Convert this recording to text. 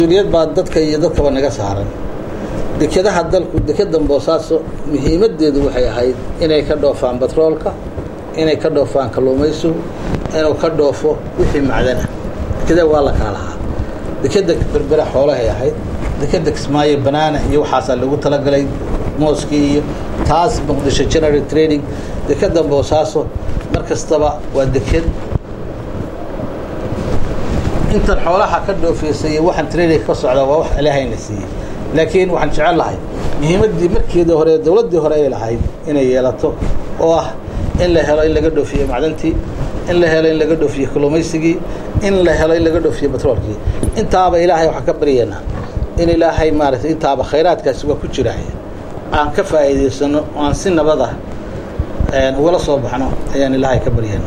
mas-uuliyad baa dadka iyo dadkaba naga saaran dekedaha dalku dekedan boosaaso muhiimadeedu waxay ahayd inay ka dhoofaan batroolka inay ka dhoofaan kalluumaysigu inuu ka dhoofo wixii macdana dekeda waa la kala lahaa dekeda berbera xoolahay ahayd dekeda kismaayo banaana iyo waxaasaa lagu talagalay mooskii iyo taas muqdisho general training dekedan boosaaso mar kastaba waa deked intan xoolaha ka dhoofiysay iyo waxaan training ka socda waa wax ilaahayna siiyey laakiin waxaan jecel lahay muhiimaddii markeedii hore dowladdii hore ay lahayd inay yeelato oo ah in la helo in laga dhoofiyo macdantii in la helo in laga dhoofiyo kalluumaysigii in la helo in laga dhoofiyo batroolkii intaaba ilaahay waxaan ka baryaynaa in ilaahay maaragtay intaaba khayraadkaasi waa ku jiraay aan ka faa'iidaysano oo aan si nabad ah ugala soo baxno ayaan ilaahay ka baryayna